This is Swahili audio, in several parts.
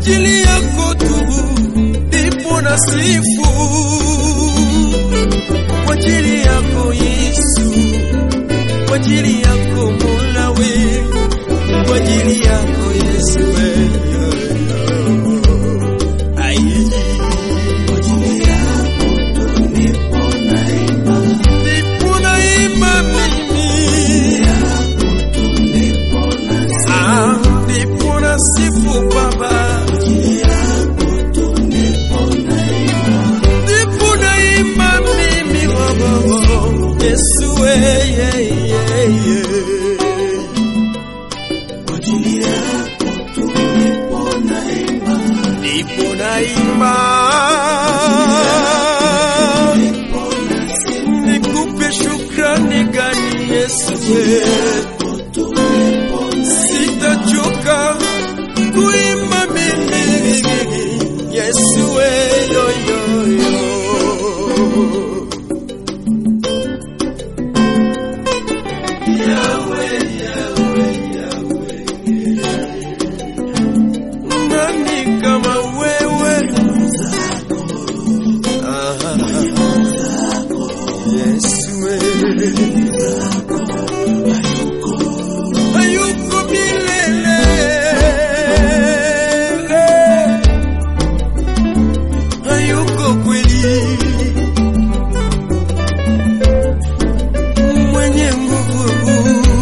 ajili yako tu ndipo na sifu, kwa ajili yako Yesu, kwa ajili yako Mola we, kwa ajili yako Yesu we. Ai. Ndipo naimba mimi. Ah, ndipo nasifu Baba. Ndipo naimba mimi Baba. Yesu we, yeah, yeah, yeah. Ndipo naimba nikupe shukrani gani Yesu we. Sitachoka kuimba mimi Yesu we, yo, yo, yo. Yahweh, Yahweh, Yahweh. Nani kama wewe? Aha. Yesu we. hayuko milele, hayuko kweli, mwenye nguvu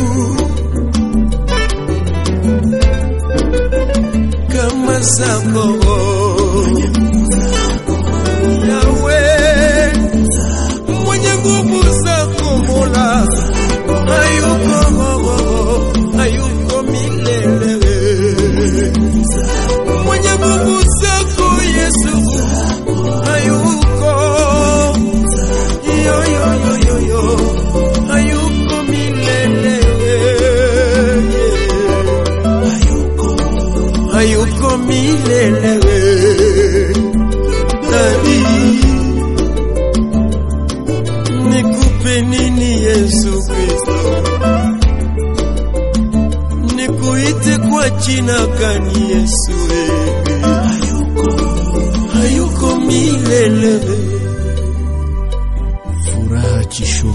kama zako Yawe, mwenye nguvu zako Mola hayuko hayuko milele, mwenye nguvu zako Yesu hayuko yo yo yo yo yo hayuko milele, hayuko milele Dadi, nikupe nini Yesu Kristo? nikuite kwa jina gani Yesu? Hayuko, hayuko milele. Furaha Chisho